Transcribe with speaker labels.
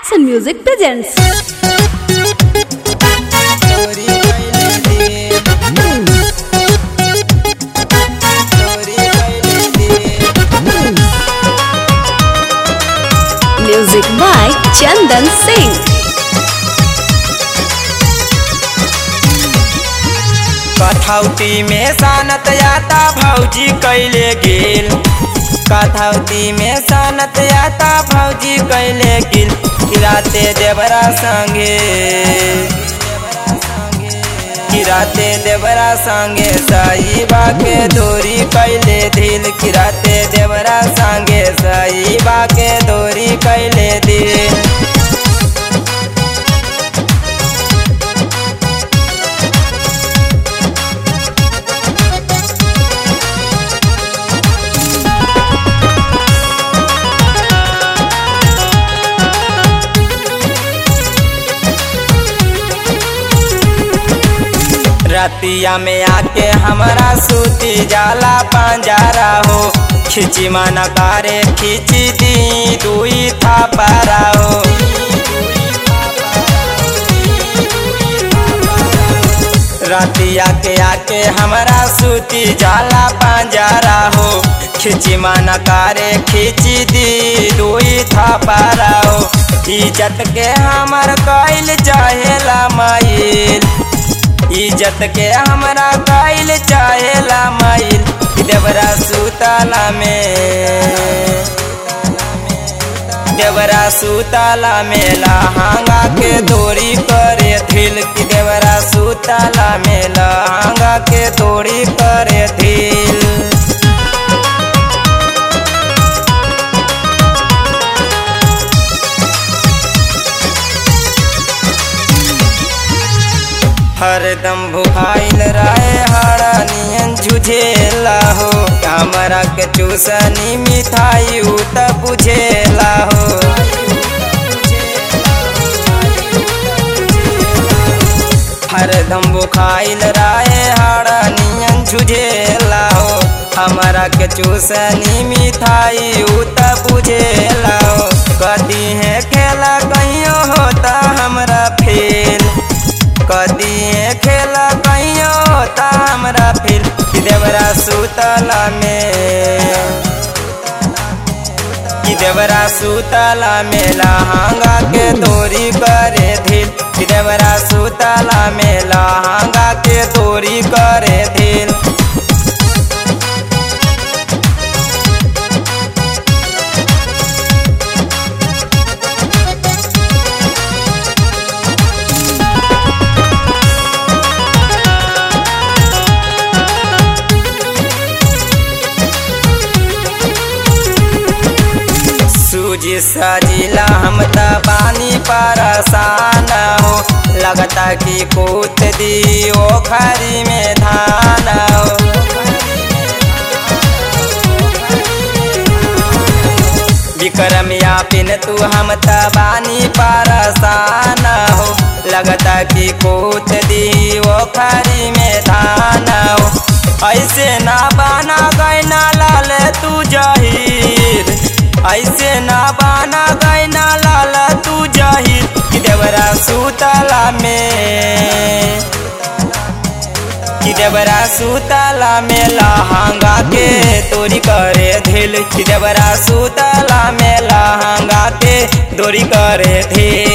Speaker 1: Action Music presents.
Speaker 2: चोरी कैले दे चोरी कैले दे
Speaker 1: Music by Chandan Singh.
Speaker 2: कथौती में सानत याता भौजी कैले गेल कथौती में सानत याता भौजी कैले गेल किराते देवरा संगे किराते देवरा संगे साईबा के दोरी कैले दिल किराते देवरा संगे साईबा के दोरी कैले दिल रतिया में आके हमारा सूती जाला पंजारा हो खिची मन करे खिची दी दुई था पारा हो रतिया के आके हमारा सूती जाला पंजारा हो खिची मन करे खिची दी दुई था पारा हो इज्जत के हमर कैल चाहेला माइल इज्जत के हमरा कैल चाहेला माइल देवरा सुतला में देवरा सुतला में लहंगा के दोरी करे धिल की देवरा सुतला में लहंगा के दोरी करे धिल हरदम भुखाइल रहे हरा नियन झुझेला हो हमरा के चूसनी मिठाई उ त बुझेला हो हरदम भुखाइल रहे हरा नियन झुझेला हो हमरा के चूसनी मिठाई उ त बुझेला हो कदी है खेला कहियो होता हमरा फेल कदी खेला कहियो होता हमरा फिर कि देवरा सुतला में कि देवरा सुतला में लहंगा के दोरी करे धिल कि देवरा सुतला में लहंगा के दोरी करे धिल सूजी सजिला हम त बानी परसान हो लगता कि कूद दी ओखरी में धान हो विक्रम या पिन तू हम त बानी परसान हो लगता कि कूद दी ओखरी में धान हो ऐसे ना बाना गैना लाल तू जहीर ऐसे ना बाना गैना लाल तू जहीर कि देवरा सुतला में कि देवरा सुतला में लहंगा के तोरी करे धिल कि देवरा सुतला में लहंगा के दोरी करे धिल